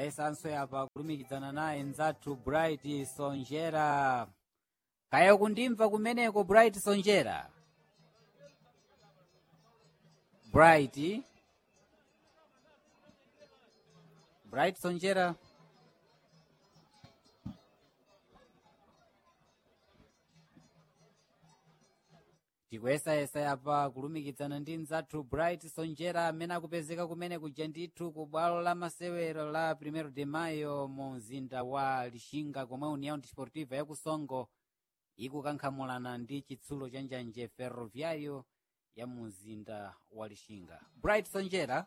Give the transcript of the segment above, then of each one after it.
ayesanso yapa kulumikizana naye nzathu bright sonjera kaya kundimva kumeneko bright sonjera bright bright sonjera tikuyesayesa yapa kulumikizana ndi nzathu bright sonjera amene akupezeka kumene kuja ndithu ku bwalo la masewero la primero de mayo mu mzinda wa lixinga komwe união desportiva yakusongo ikukankhamulana ndi chitsulo cha njanje ferroviário ya mu mzinda wa lixinga bright sonjera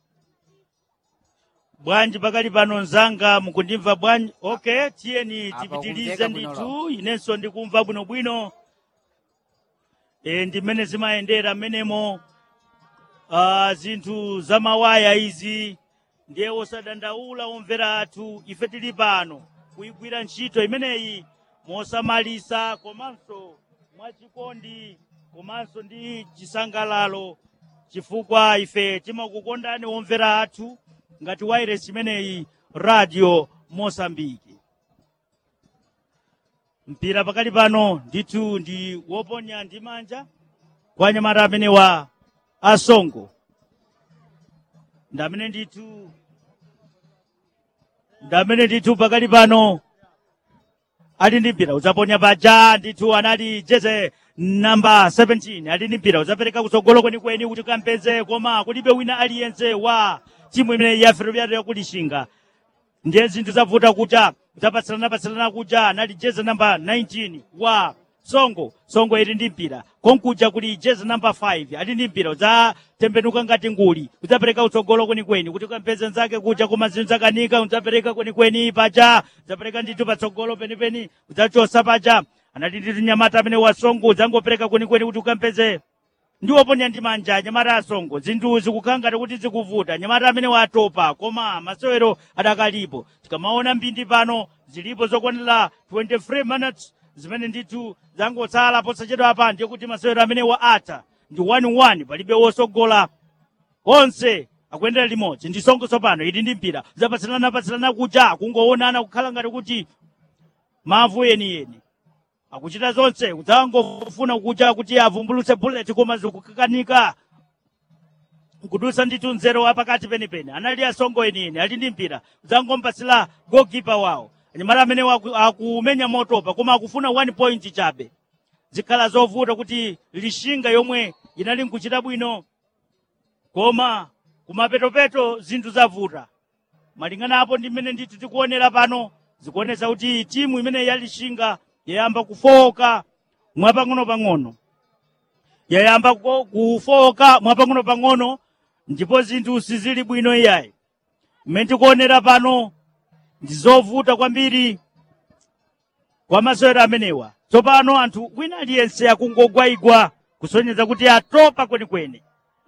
bwanji pakali pano nzanga mukundimva bwanji okay tiyeni Apa tipitilize kumveka bwino ndithu inenso ndikumva bwinobwino e, ndimene zimayendera mmenemo uh, zinthu za mawaya izi ndiye osadandaula omvera athu ife tili pano kuyigwira ntchito imeneyi mosamalisa komanso mwachikondi komanso ndi chisangalalo chifukwa ife timakukondani omvera athu ngati wairesi imeneyi radio mosambiki mpira pakali pano ndithu ndi woponya ndi manja kwa anyamata amene wa asongo ndamene ndithu ndamene ndithu pakali pano ali ndi mpira udzaponya paja ndithu anali jeze namba 17 ali ndi mpira udzapereka kutsogolo kwenikweni kuti kampeze koma kulibe wina aliyense wa timu imene ya ferroviário yakulixinga ndiye zinthu zavuta kuja udzapatsalana-patsalana kuja anali jeze namba 19 wa songo songo ili ndi mpira konkuja kuli jeze namba 5 ali ndi mpira udzatembenuka ngati nguli udzapereka utsogolo kwenikweni kuti kampeze nzake kuja koma zinthu zakanika udzapereka kwenikweni paja udzapereka ndithu patsogolo penipeni udzachosa paja anali ndithu nyamata amene wasongo udzangopereka kwenikweni kuti ukampeze ndiwoponya ndi manja nyamata asongo zinthu zikukhala ngati kuti zikuvuta nyamata amene watopa koma masewero adakalipo tikamaona mbindi pano zilipo zokwanira 23 minutes zimene ndithu zangotsala posachedwa apa ndiye kuti masewero amene wa atha ndi 1-1 palibe wosogola onse akuyendera limodzi ndi songo tsopano ili ndi mpira zapatsalana-patsalana kuja kungoonana kukhala ngati kuti mavu yeniyeni akuchita zonse kudzangofuna kuja kuti avumbulutse bullet koma zikukakanika kudusa ndithu nzero wa pakati penipeni anali asongo enieni ali ndi mpira kudzangompatsira goalkeeper wawo anyamata amene waku- akumenya motopa koma akufuna one point chabe zikhala zovuta kuti lishinga yomwe inali nkuchita bwino koma kumapetopeto zinthu zavuta malingana apo ndi mmene ndithu tikuonera pano zikuonesa kuti timu imene yalishinga yayamba kufoka mwapang'ono-pang'ono yayamba ku- kufoka mwapang'ono-pang'ono ndipo zinthu sizili bwino iyayi mmene tikuonera pano ndi zovuta kwambiri kwa masewero amenewa tsopano anthu wina aliyense akungogwayigwa kusonyeza kuti atopa kwenikweni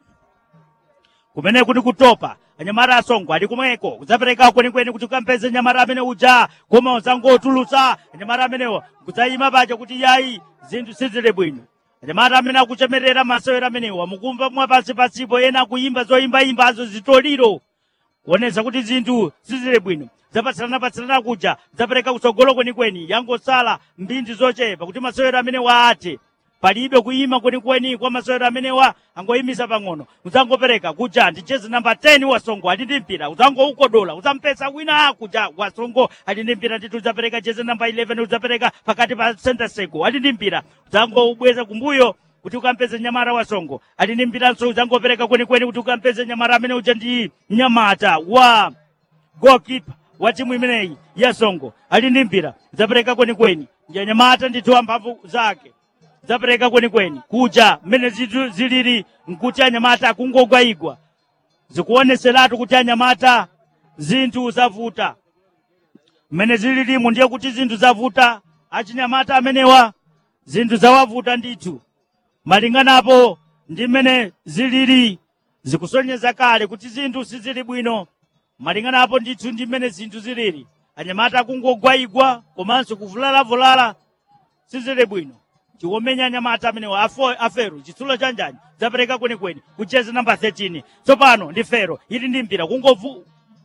kumene kuti kutopa anyamata asongo ali kumweko kudzapereka kwenikweni kuti ukampeze nyamata amene uja koma uzangotulutsa anyamata amenewa kudzayima paja kuti yayi zinthu sizili bwino anyamata amene akuchemerera masewero amenewa mukumva mwapansipansipo ena akuyimba zoyimbayimbazo zitoliro kuonesa kuti zinthu sizili bwino zapatsalana-patsalana kuja zapereka kutsogolo kwenikweni yangosala mbindi zochepa kuti masewero amene waate palibe kuyima kwenikweni kwa masewero amenewa angoyimisa pang'ono uzangopereka kuja ndi jezi namba 10 wasongo ali ndi mpira uzangoukodola uzampesa wina kuja wasongo ali ndi mpira ndithu uzapereka jezi namba 11 uzapereka pakati pa center circle ali ndi mpira uzangoubweza kumbuyo kuti ukampeze nyamata wasongo ali ndi mpiranso uzangopereka kwenikweni kuti ukampeze nyamata amene uja ndi nyamata wa goalkeeper wa timu imeneyi ya songo ali ndi mpira zapereka kwenikweni ndiye nyamata ndithu wamphamvu zake zapereka kwenikweni kuja mmene zinthu zilili nkuti anyamata akungogwayigwa zikuoneseratu kuti anyamata zinthu zavuta mmene zililimu ndiye kuti zinthu zavuta achinyamata amenewa zinthu zawavuta ndithu malinganapo ndi mmene zilili zikusonyeza kale kuti zinthu sizili bwino malinganapo ndithu ndi mmene zinthu zilili anyamata akungogwayigwa komanso kuvulalavulala sizili bwino tiwomenya anyamata amenewa afo- afero chitsulo chanjani zapereka kwenikweni kucheza namba 13 tsopano ndi fero ili ndi mpira kungovu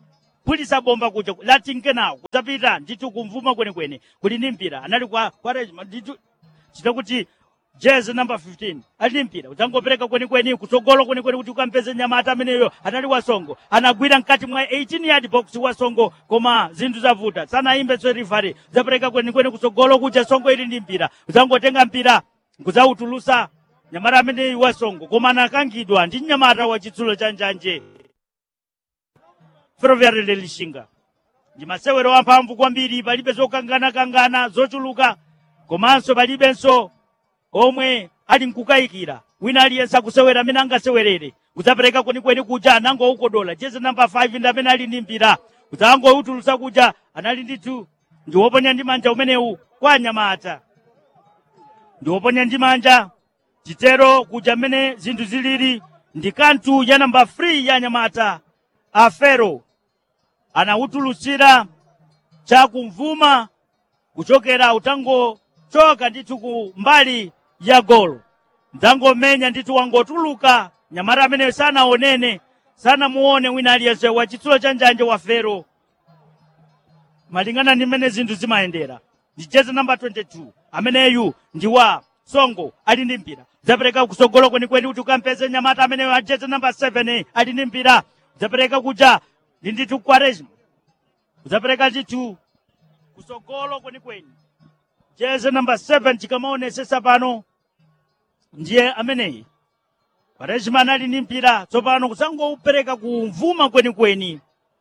kuphulitsa bomba kuja latinkenawo kudzapita ndithu kumvuma kwenekwene kuli ndi mpira anali kwa, kwa regiment ndithu chita kuti jezi number 15 ali ndi mpira udzangopereka kwenikweni kutsogolo kwenikweni kuti ukampeze nyamata ameneyo anali wasongo anagwira mkati mwa 18 yard box wasongo koma zinthu zavuta sanayimbe rifari udzapereka kwenikweni kutsogolo kuja songo ili ndi mpira udzangotenga mpira kudzautulusa nyamata ameneyu wasongo koma anakangidwa ndi nyamata wa chitsulo cha njanje ferroviary lelishinga ndi masewero amphamvu kwambiri palibe zokanganakangana zochuluka komanso palibenso omwe ali nkukayikira wina aliyense akusewera amene angasewerere kudzapereka kwenikweni kuja anangoukodola jezi namba 5 ndi amene ali ndi mpira kudzangoutulusa kuja anali ndithu ndi woponya ndi manja umenewu kwa anyamata ndi woponya ndi manja titero kuja mmene zinthu zilili ndi kanthu ya namba 3 ya anyamata afero anawutulutsira chakumvuma kuchokera utangochoka ndithu ku mbali ya golo ndzangomenya ndithu wangotuluka nyamata ameneyo sanaonene sanamuone wina aliyense wa chitsulo cha njanje wa fero malingana ndi mmene zinthu zimayendera ndi jezi namba 22 ameneyu ndi wa songo ali ndi mpira udzapereka kusogolo kwenikweni kuti ukampeze nyamata ameneyo a jezi namba 7 ali ndi mpira udzapereka kuja ndi ndithu kwaresma udzapereka ndithu kusogolo kwenikweni jezi namba 7 tikamaonesesa pano ndiye ameneyi kwaresma anali ndi mpira tsopano kudzangoupereka kumvuma kwenikweni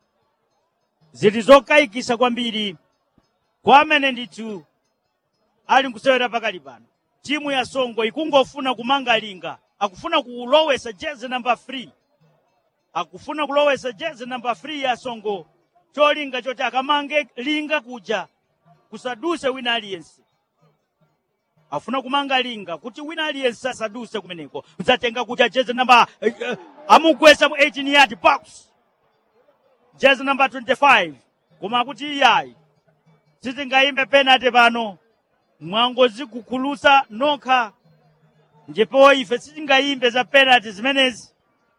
zili zokayikisa kwambiri kwa amene ndithu ali nkusewera pakali pano timu ya songo ikungofuna kumanga linga akufuna kulowesa jezi namba 3 akufuna kulowesa jezi namba 3 ya songo cholinga choti akamange linga kuja kusaduse wina aliyense afuna kumanga linga kuti wina aliyense asaduse kumeneko udzatenga kuja jezi namba uh, uh, amugwesa mu 18 yard box jezi namba 25 koma akuti iyayi sitingayimbe penalty pano mwangozikukhulusa nokha ndipo ife sitingayimbe za penalty zimenezi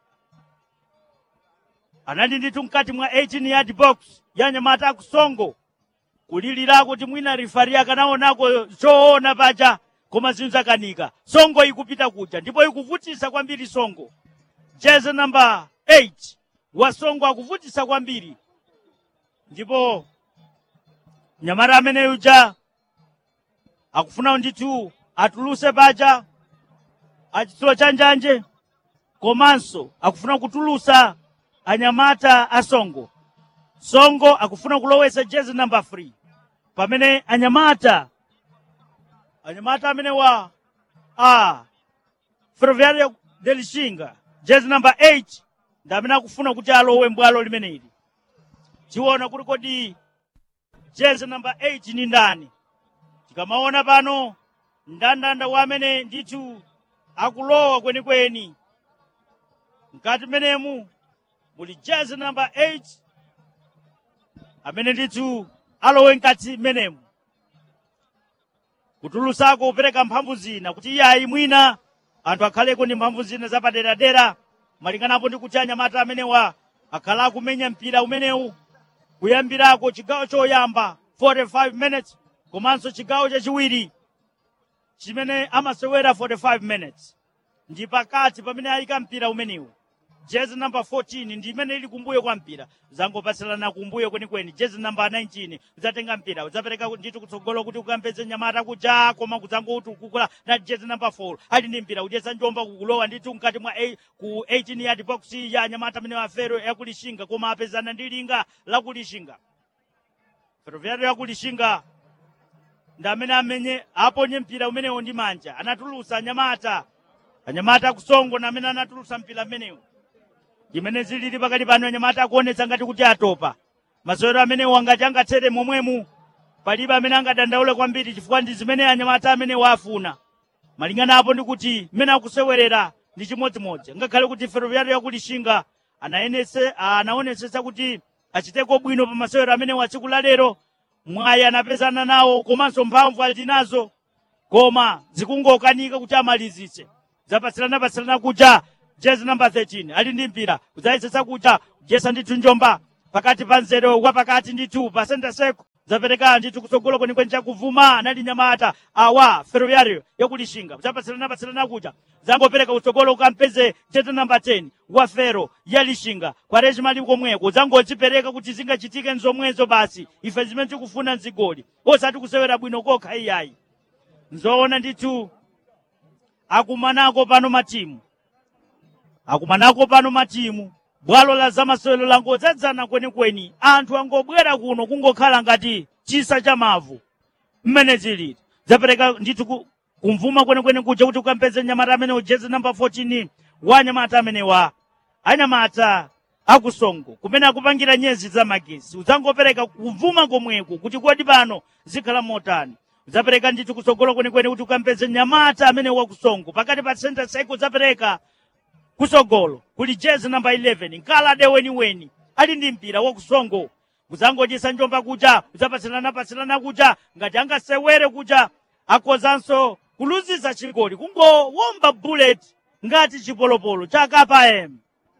anali ndithu mkati mwa 18 yard box ya nyamata akusongo kulilira kuti mwina rifari akanaonako choona paja koma zinthu zakanika songo ikupita kuja ndipo ikuvutisa kwambiri songo jezi namba 8 wa songo akuvutisa kwambiri ndipo nyamata ameneyu ja akufuna ndithu atuluse paja achitsulo cha njanje komanso akufuna kutulusa anyamata a songo songo akufuna kulowesa jezi namba 3 pamene anyamata anyamata amene wa a ferroviario de lixinga jezi namba 8 ndi amene akufuna kuti alowe mbwalo limeneli tiona kuti kodi jezi namba 8 ni ndani tikamaona pano ndandanda wa amene ndithu akulowa kwenikweni mkati menemu muli jezi namba 8 amene ndithu alowe mkati menemu kutulusako kupereka mphamvu zina kuti iyayi mwina anthu akhaleko ndi mphamvu zina zapaderadera malinganapo ndi kuti anyamata amenewa akhala akumenya mpira umenewu kuyambirako chigawo choyamba 45 minutes komanso chigawo chachiwiri chimene amasewera 45 minutes ndi pakati pamene ayika mpira umenewu jezi namba 14 ndi imene ili kumbuyo kwa mpira zangopatsirana kumbuyo kwenikweni jezi namba 19 udzatenga mpira udzapereka ndithu kutsogolo kuti ukampeze nyamata kuja koma kudzangouti ukukula na jezi namba 4 ali ndi mpira udyesa njomba kukulowa ndithu mkati mwa a, ku 18 yard box ya nyamata amene wafero yakulishinga koma apezana ndi linga lakulishinga ferroviario yakulishinga ndi amene amenye aponye mpira umenewo ndi manja anatulusa anyamata anyamata akusongo na amene anatulusa mpira umenewo imene zilili pakati pano anyamata akuonetsa ngati kuti atopa masewero amenewo angati angathere momwemu palibe amene angadandaule kwambiri chifukwa ndi zimene anyamata amene wafuna malingana apo ndi kuti mmene akusewerera ndi chimodzimodzi ngakhale kuti ferroviario yakulishinga anayenese anaonesesa kuti achiteko bwino pa masewero amene wa tsiku la lero mwayi anapezana nawo komanso mphamvu ali nazo koma zikungokanika kuti amalizitse zapatsirana-patsirana kuja jezi namba 13 ali ndi mpira kudzayesesa kuja kujesa ndithu njomba pakati pa nzere wa pakati ndithu pa center circle zapereka ndithu kutsogolo kwenikweni chakuvuma anali nyamata awa ferroviario yakulishinga zapatsilana patsilana kuja zangopereka kutsogolo kampeze chete namba 10 wa fero ya lishinga kwa rejimali komweko zangodzipereka kuti zingachitike nzomwezo basi ife zimene tikufuna nzigoli osati kusewera bwino kokha iyayi nzoona ndithu akumanako pano matimu akumanako pano matimu bwalo la zamasewero langodzadzana kwenikweni anthu angobwera kuno kungokhala ngati chisa cha mavu mmene zilili zapereka ndithu ku- kumvuma kwenikweni kuja kuti ukampeze nyamata amene ujeze namba 14 wa nyamata amenewa anyamata akusongo kumene akupangira nyezi za magesi udzangopereka kumvuma komweko kuti kodi pano zikhala motani udzapereka ndithu kutsogolo kwenikweni kuti ukampeze nyamata amene wakusongo pakati pa center cycle udzapereka kusogolo kuli jezi namba 11 nkalade weniweni ali ndi mpira wakusongo uzangodyesa njomba kuja udzapatsilana patsilana kuja ngati angasewere kuja akozanso kuluziza chigoli kungowomba bullet ngati chipolopolo cha kpm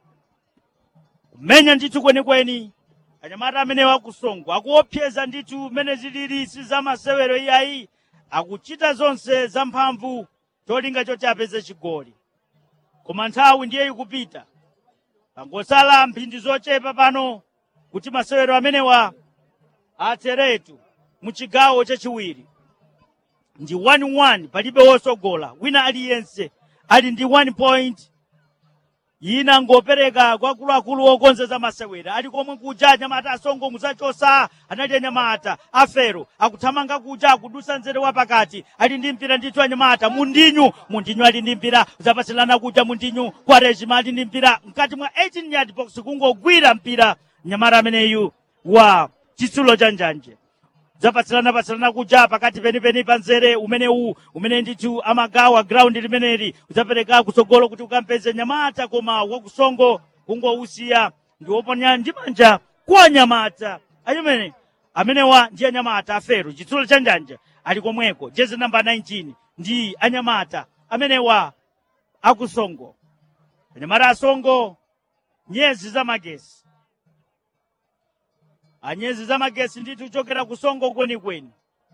kumenya ndithu kwenikweni anyamata amene wakusongo akuopseza ndithu mmene zilili si zamasewero iyayi akuchita zonse zamphamvu cholinga choti apeze chigoli koma nthawi ndiye ikupita pangosala mphindi zochepa pano kuti masewero amenewa atheretu mu chigawo chachiwiri ndi 1-1 palibe wosogola wina aliyense ali ndi 1 point ina ngopereka kwa akuluakulu okonzeza masewera ali komwe kuja anyamata asongo muzachosa anali anyamata afero akuthamanga kuja akudusa nzere wa pakati ali ndi mpira ndithu anyamata mundinyu mundinyu ali ndi mpira uzapatsilana kuja mundinyu kwa rejima ali ndi mpira mkati mwa 18 yard box kungogwira mpira nyamata ameneyu wa chitsulo cha njanje zapatsilana patsilana kuja pakati penipeni pa nzere umenewu umene ndithu amagawa ground limeneli udzapereka kutsogolo kuti ukampeze nyamata koma wakusongo kungousiya ndi woponya ndi manja kwa nyamata achimene amenewa ndi anyamata afero chitsulo cha njanja ali komweko jezi namba 19 ndi anyamata amenewa akusongo anyamata asongo nyezi za magesi anyezi za magesi ndithu chokera kusongo kwenikweni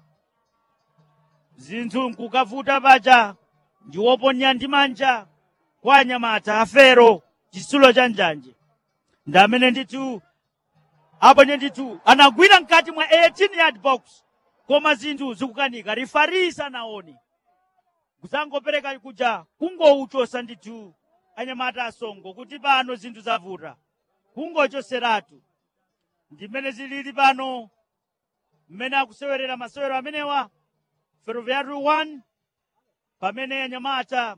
zinthu nkukavuta paja ndi woponya ndi manja kwa anyamata afero chitsulo cha njanje ndi amene ndithu aponye ndithu anagwira mkati mwa 18 yard box koma zinthu zikukanika rifari sanaone kuzangopereka kuja kungouchosa ndithu anyamata asongo kuti pano zinthu zavuta kungochoseratu ndimene zilili pano mmene akusewerera masewero amenewa ferroviario 1 pamene anyamata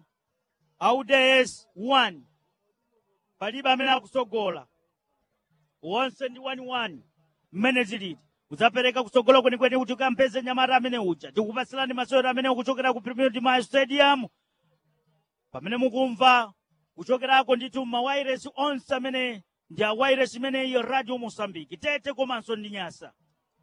auds 1 palibe amene akusogola wonse ndi 1-1 mmene zilili udzapereka kusogola kwenikweni kuti ukampeze nyamata amene uja tikupatsilani masewero amene kuchokera ku premier dimayo stadium pamene mukumva kuchokerako ndithu mawairesi onse amene ndi awairesi imeneyi radio mosambiki tete komanso ndi nyasa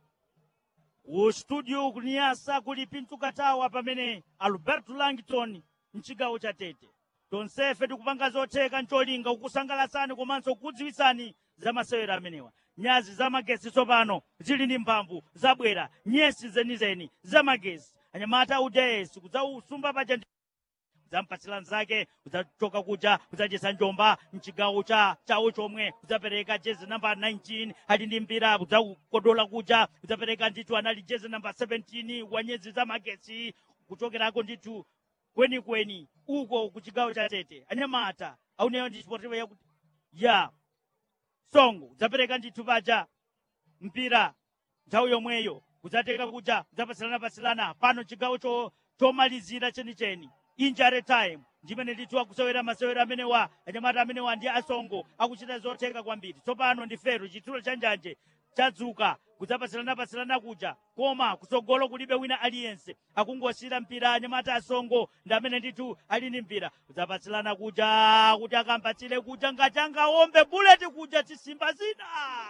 ku studio ku nyasa kuli pintu katawa pamene alberto langton mchigawo cha tete tonsefe tikupanga zotheka ncholinga kukusangalatsani komanso kukudziwitsani za masewero amenewa nyazi za magesi tsopano zili ndi mphamvu zabwera nyesi zenizeni za magesi anyamata udayesi kudzausumba paja udzampatsira nzake udzachoka kuja udzachesa njomba mchigawo cha chawo chomwe udzapereka jezi namba 19 ali ndi mpira udzakodola kuja udzapereka ndithu anali jezi namba 17 wa nyezi za magesi kuchokerako ndithu kwenikweni uko ku chigawo cha tete anyamata auneyo ndi chipotewa yakuti ya songo udzapereka ndithu paja mpira nthawi yomweyo udzateka kuja udzapatsilana-patsilana pano chigawo cho- chomalizira chenicheni injury time ndimene ndithu akusewera masewero amenewa anyamata amenewa ndi asongo akuchita zotheka kwambiri tsopano ndi fero chitsulo cha njanje chadzuka kudzapatsilana-patsilana kuja koma kutsogolo kulibe wina aliyense akungosiyira mpira anyamata asongo ndi amene ndithu ali ndi mpira kudzapatsilana kuja kuti akampatsire kuja ngati angaombe buleti kuja tisimba zina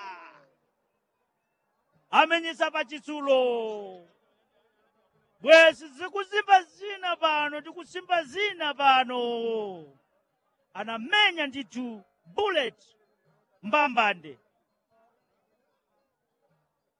amenyesa pa chitsulo bwezi zikusimba zina pano tikusimba zina pano anamenya ndithu bullet mbambande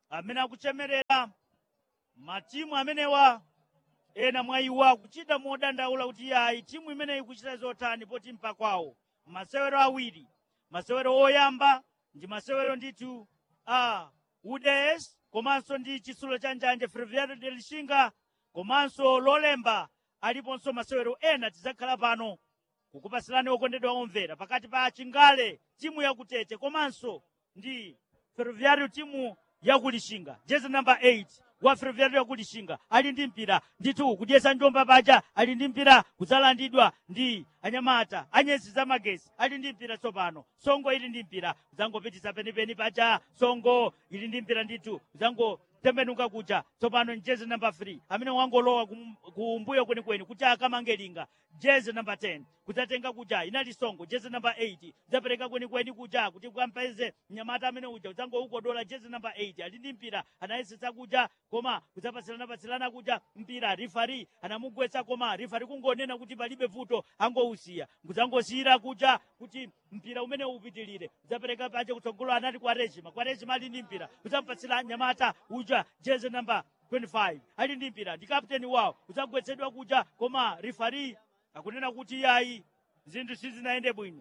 amene akuchemerera matimu amenewa ena mwa iwo akuchita modandaula kuti yayi timu imeneyi ikuchita zotani poti mpakwawo masewero awiri masewero oyamba ndi masewero ndithu a uds komanso ndi chitsulo cha njanje ferroviario de lixinga komanso lolemba aliponso masewero ena tidzakhala pano kukupasilani okondedwa omvera pakati pa chingale timu yakutete komanso ndi ferroviario timu yakulixinga jezi namba 8 wa ferroviario yakulixinga ali ndi mpira ndithu kudyesa njomba paja ali ndi mpira kudzalandidwa ndi anyamata anyezi za magesi ali ndi mpira tsopano songo ili ndi mpira kudzangopitisa penipeni paja songo ili ndi mpira ndithu kudzangotembenuka kuja tsopano njezi namba 3 amene wangolowa kum- kumbuyo kwenikweni kuti akamange linga jezi namba 10 kudzatenga kuja inali songo jezi namba 8 kudzapereka kwenikweni kuja kuti kwampeze mnyamata amene uja kudzangoukodola jezi namba 8 ali ndi mpira anayesetsa kuja koma kudzapatsilana-patsilana kuja mpira rifari anamugwetsa koma rifari kungonena kuti palibe vuto angousiya kudzangosiyira kuja kuti mpira umene upitilire kudzapereka paja kutsogolo anati kwa rejima kwa rejima ali ndi mpira kudzampatsira nyamata uja jezi namba 25 ali ndi mpira ndi kapteni wawo kudzagwetsedwa kuja koma rifari akunena kuti yayi zinthu sizinayende bwino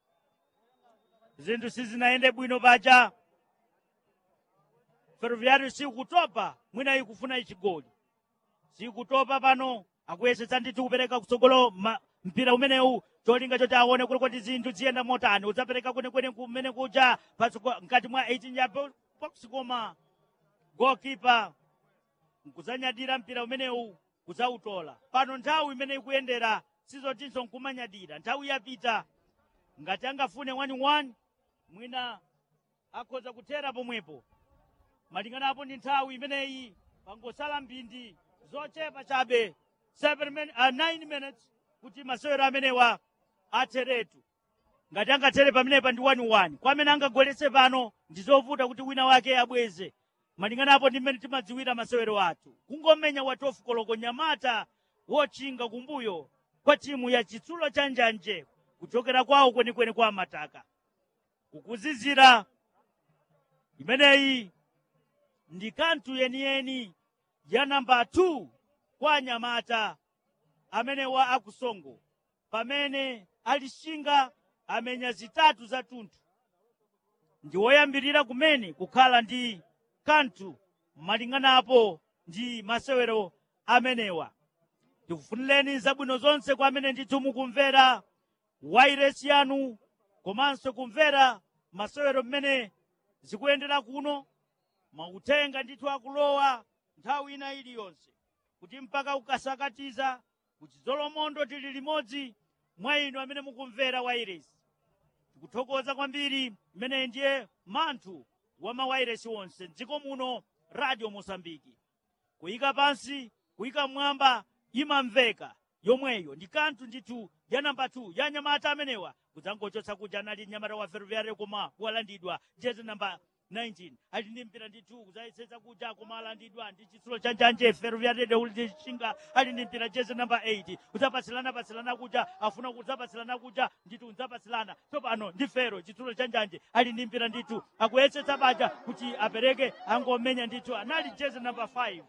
zinthu sizinayende bwino paja ferroviario sikutopa mwina ikufuna ichigoli sikutopa pano akuyesetsa ndithu kupereka kutsogolo ma- mpira umenewu cholinga choti aone kuli kuti zinthu ziyenda motani udzapereka kwenikweni kumene kuja patsogo- mkati mwa 18 ya bo- box koma goalkeeper nkudzanyadira mpira umenewu kudzautola pano nthawi imene ikuyendera sizotinso nkumanyadira nthawi yapita ngati angafune 1-1 mwina akhoza kuthera pomwepo malingana apo ndi nthawi imeneyi pangosala mphindi zochepa chabe 7 min, uh, 9 minutes kuti masewero amenewa atheretu ngati angathere pamenepa ndi 1-1 kwa amene angagoletse pano ndi zovuta kuti wina wake abweze malingana apo ndi mmene timadziwira masewero athu kungomenya wa 12 koloko nyamata wochinga kumbuyo kwa timu ya chitsulo cha njanje kuchokera kwawo kwenikweni kwa mataka kukuzizira imeneyi ndi kanthu yeniyeni ya namba 2 kwa nyamata amene wa akusongo pamene alishinga amenya zitatu za tunthu ndi woyambirira kumene kukhala ndi kanthu malinganapo ndi masewero amenewa tikufunireni zabwino zonse kwa amene ndithu mukumvera wairesi yanu komanso kumvera masewero mmene zikuyendera kuno mautenga ndithu akulowa nthawi ina iliyonse kuti mpaka ukasakatiza kuti zolomondo tili limodzi mwa inu amene mukumvera wairesi tikuthokoza kwambiri imeneyi ndiye manthu wa mawairesi wonse mdziko muno radio mosambiki kuyika pansi kuyika mmwamba imamveka yomweyo ndi kanthu ndithu ya namba 2 ya nyamata amenewa kudzangochotsa kuja anali nyamata wa ferroviario koma walandidwa jezi namba 19 ali ndi mpira ndithu kudzayesetsa kuja koma alandidwa ndi chitsulo cha njanje ferroviario de ulichinga ali ndi mpira jezi namba 8 kudzapatsilana patsilana kuja afuna kudzapatsilana kuja ndithu kudzapatsilana tsopano ndi fero chitsulo cha njanje ali ndi mpira ndithu akuyesetsa baja kuti apereke angomenya ndithu anali jezi namba 5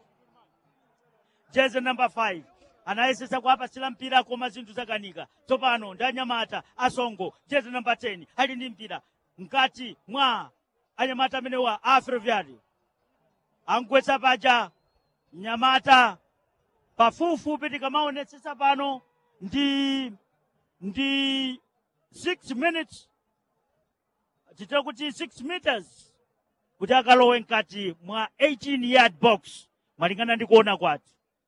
jezi namba 5 anayesetsa kuapatsira mpira koma zinthu zakanika tsopano ndi anyamata asongo jezi namba 10 ali ndi mpira mkati mwa anyamata amenewa a ferroviario angwetsa paja nyamata pafupifupi tikamaonetsetsa pano ndi ndi 6 minutes titira kuti 6 meters kuti akalowe mkati mwa 18 yard box malingana ndi kuona kwathu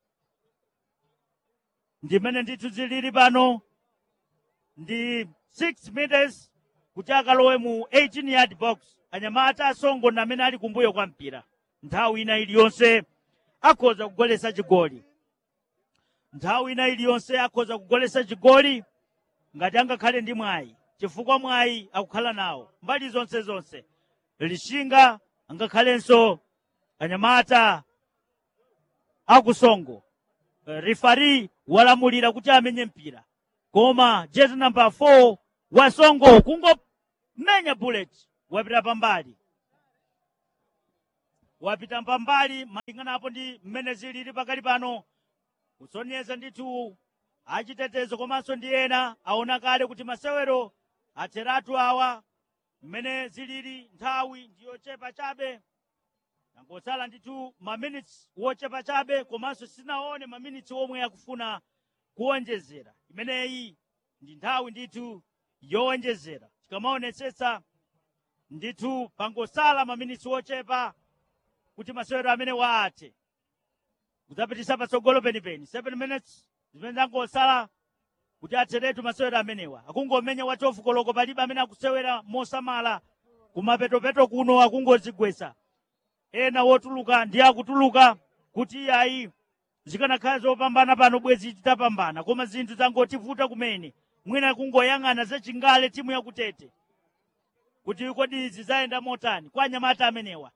ndimene ndithu zilili pano ndi 6 meters kuti akalowe mu 18 yard box anyamata asongo na amene ali kumbuyo kwa mpira nthawi ina iliyonse akhoza kugolesa chigoli nthawi ina iliyonse akhoza kugolesa chigoli ngati angakhale ndi mwayi chifukwa mwayi akukhala nawo mbali zonse zonse lishinga angakhalenso anyamata akusongo Eh, rifari walamulira kuti amenye mpira koma jezi namba 4 wasongo kungomenya bullet wapita pambali wapita mpambali malinganapo ndi mmene zilili pakali pano kusonyeza ndithu achitetezo komanso ndi ena aona kale kuti masewero atheratu awa mmene zilili nthawi ndiyochepa chabe nangotsala ndithu maminitsi wochepa chabe komanso sinaone maminitsi omwe akufuna kuwonjezera imeneyi ndi nthawi ndithu yowonjezera tikamaonetsetsa ndithu pangosala maminitsi wochepa kuti masewero amene waathe kudzapitisa patsogolo penipeni 7 minutes zimene zangosala kuti atheretu masewero amenewa akungomenya wachofu koloko palibe amene akusewera mosamala kumapetopeto kuno akungozigwetsa ena wotuluka ndi akutuluka kuti iyayi zikanakhala zopambana pano bwezi titapambana koma zinthu zangotivuta kumene mwina kungoyang'ana zachingale timu yakutete kuti kodi izi zayenda motani kwa anyamata amenewa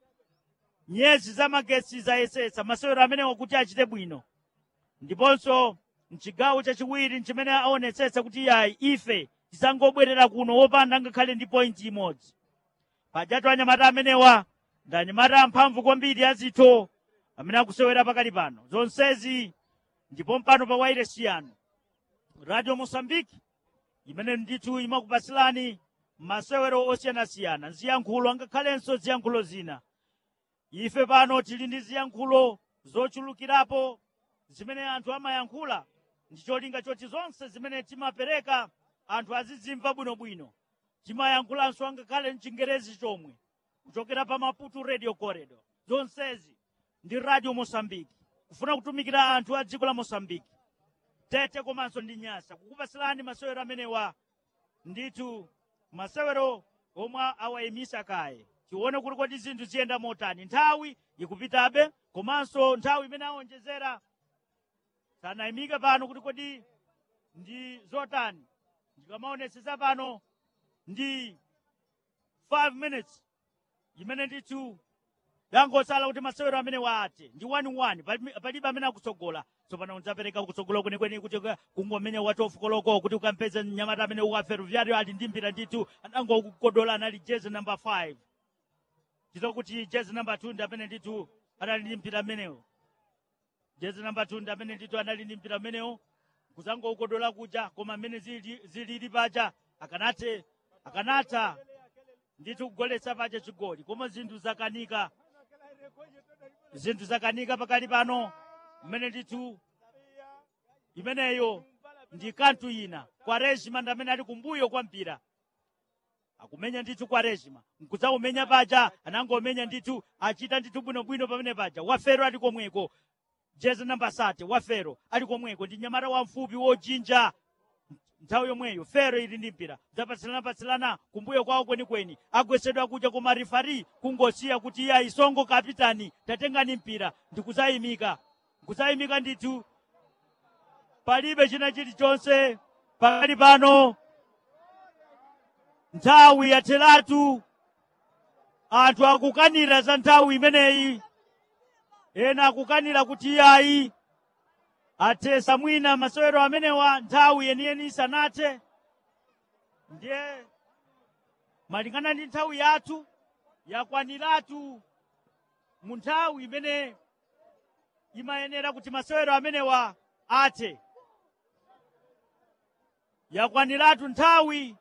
nyezi zamagetsi zayesetsa masewero amenewa kuti achite bwino ndiponso mchigawo chachiwiri nchimene aonetsetsa kuti yayi ife tisangobwerera kuno wopanda ngakhale ndi pointi imodzi pajatu anyamata amenewa ndi anyamata amphamvu kwambiri azitho amene akusewera pakali pano zonsezi ndipo mpano pa wairesi yanu radio mosambiki imene ndithu imakupasilani masewero osiyanasiyana ziyankhulo angakhalenso ziyankhulo zina ife pano tili ndi ziyankhulo zochulukirapo zimene anthu amayankhula ndi cholinga choti zonse zimene timapereka anthu azizimva bwinobwino timayankhulanso angakhale mchingerezi chomwe kuchokera pa maputo radio corridor zonsezi ndi radio mosambiki kufuna kutumikira anthu a dziko la mosambiki tete komanso ndi nyasa kukupasilani masewero amenewa ndithu masewero omwe awayimisa kaye tione kuti kodi zinthu ziyenda motani nthawi ikupitabe komanso nthawi imene awonjezera sanayimike pano kuti kodi ndi zotani ndikamaonetsetsa pano ndi 5 minutes imene ndithu yangosala kuti masewero amene waate ndi 1-1 pali- palibe amene akutsogola tsopano udzapereka kutsogola kwenikweni kuti uka- kungomenya watofu koloko kuti ukampeze mnyamata amene ukaferuvyari ali ndi mpira ndithu anangokukodola anali jezi number 5 tizo kuti jezi number 2 ndi amene ndithu anali ndi mpira amenewo jezi number 2 ndi amene ndithu anali ndi mpira amenewo kuzangoukodola kuja koma amene zili- zilili paja akanathe akanatha ndithu kugoletsa paja chigoli koma zinthu zakanika zinthu zakanika pakali pano mmene ndithu imeneyo ndi kanthu ina kwa rejima ndi amene ali kumbuyo kwa mpira akumenya ndithu kwa rejima nkudzaumenya paja anangomenya ndithu achita ndithu bwinobwino pamene paja wafero ali komweko jezi namba sate wafero ali komweko ndi nyamata wamfupi wojinja nthawi yomweyo fero ili ndi mpira zapatsilana-patsilana kumbuyo kwawo kwenikweni agwesedwa kuja koma rifari kungosiya kuti iye isongo kapitani tatengani mpira ndikudzayimika nkudzayimika ndithu palibe china chilichonse pakali pano nthawi yatheratu anthu akukanira za nthawi imeneyi ena akukanira kuti iyayi athesa mwina masewero amenewa nthawi yeniyeni isanathe ndiye malingana ndi nthawi yathu yakwaniratu mu nthawi imene imayenera kuti masewero amenewa athe yakwaniratu nthawi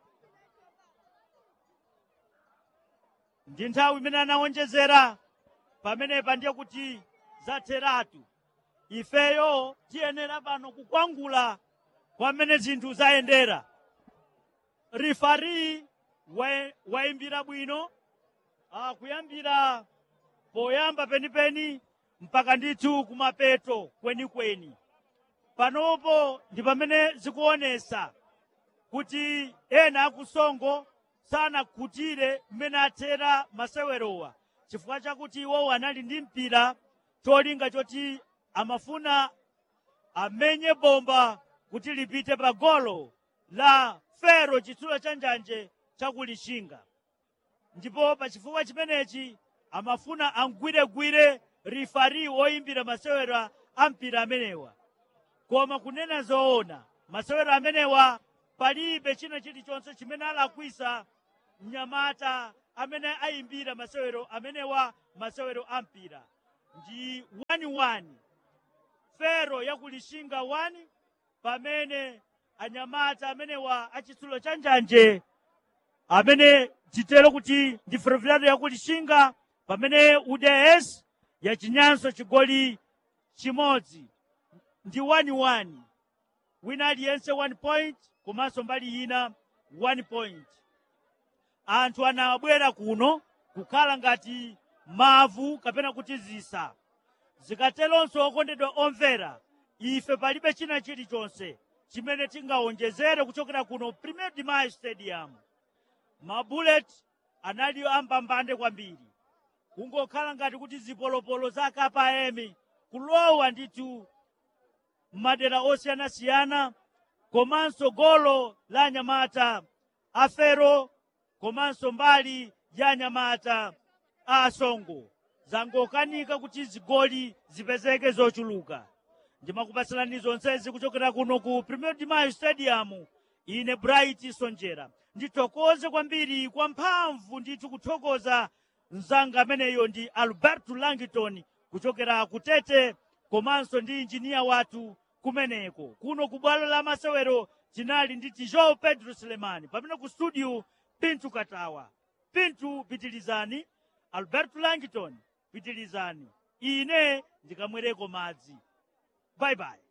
ndi nthawi imene anawonjezera pamenepa ndiye kuti zatheratu ifeyo tiyenera pano kukwangula kwamene zinthu zayendera rifari wa- wayimbira bwino ah, kuyambira poyamba penipeni mpaka ndithu kumapeto kwenikweni panopo ndi pamene zikuonesa kuti ena akusongo sanakhutire mmene athera masewerowa chifukwa chakuti iwowo anali ndi mpira cholinga choti amafuna amenye bomba kuti lipite pa golo la fero chitsulo cha njanje chakulishinga ndipo pa chifukwa chimenechi amafuna angwiregwire rifari woyimbira masewera a mpira amenewa koma kunena zoona masewero amenewa palibe china chilichonse chimene alakwisa mnyamata amene ayimbira masewero amenewa masewero ampira ndi 1-1 fero yakulishinga 1 pamene anyamata amenewa achitsulo cha njanje amene titero kuti ndi ferroviário yakulishinga pamene uds yachinyanso chigoli chimodzi ndi 1-1 wina aliyense 1 point komanso mbali ina 1 point anthu anabwera kuno kukhala ngati mavu kapena kuti zisa zikateronso okondedwa omvera ife palibe china chilichonse chimene tingawonjezere kuchokera kuno premier de mayo stadium mabullet anali ambambande kwambiri kungokhala ngati kuti zipolopolo za kpm kulowa ndithu madera osiyanasiyana komanso golo la anyamata afero komanso mbali ya anyamata a asongo zangokanika kuti zigoli zipezeke zochuluka ndimakupatsalani zonsezi kuchokera kuno ku premier de mayo stadium ine bright sonjera ndithokoze kwambiri kwa mphamvu ndithu kuthokoza mzanga ameneyo ndi alberto langton kuchokera kutete komanso ndi injiniya wathu kumeneko kuno ku bwalo la masewero tinali ndi tijo pedro selemani pamene ku studio pintu katawa pintu pitilizani alberto langton pitilizani ine ndikamwereko madzi bye bye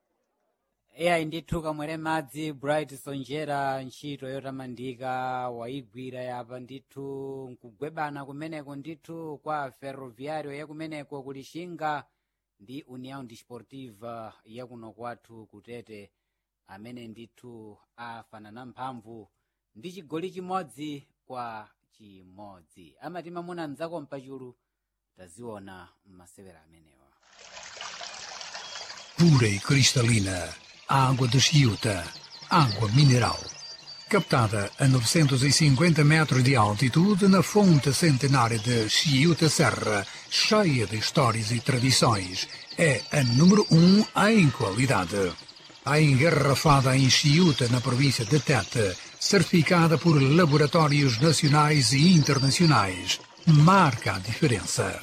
eyayi ndithu kamwere madzi bright sonjera ntchito yotamandika wayigwira yapa ndithu nkugwebana kumeneko ndithu kwa ferroviario yakumeneko kulishinga ndi união desportiva yakuno kwathu kutete amene ndithu afanana mphamvu ndi chigoli chimodzi kwa chimodzi amati mamuna mdzako mpachulu taziona m'masewera amenewa pura e cristalina, água de Chiuta, água mineral. Captada a 950 metros de altitude na fonte centenária de Chiuta Serra, cheia de histórias e tradições, é a número um em qualidade. A engarrafada em Chiuta, na província de Tete, certificada por laboratórios nacionais e internacionais, marca a diferença.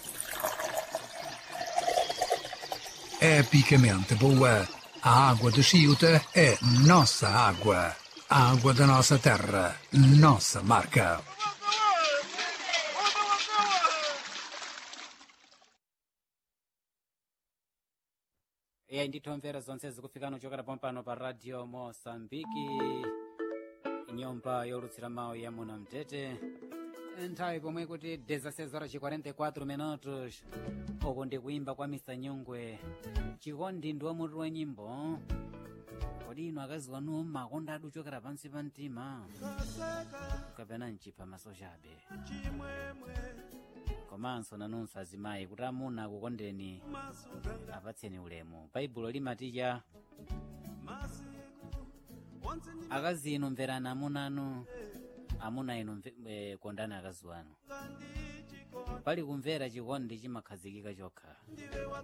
epicamente boa. A água de Chiuta é nossa água. A água da nossa terra, nossa marca. eyayi ndithu omvera zonse zikufikana kuchokera pompano pa radio mosambiki nyumba yolutsira mawu ya muna mtete nthawi pomwe kuti 16 horas e 44 minutos uku ndi kuimba kwa misa nyungwe chikondi ndi wamutu wa nyimbo kodi inu akazi wanu makonda adu ochokera pansi pa mtima kapena mchipha masochabe komanso nanunso azimayi kuti amuna akukondeni apatseni ulemu baibulo limaticha akazi inu mverani amuna anu amuna inu mve- eh, kondani akazi wanu pali kumvera chikondi chimakhazikika chokha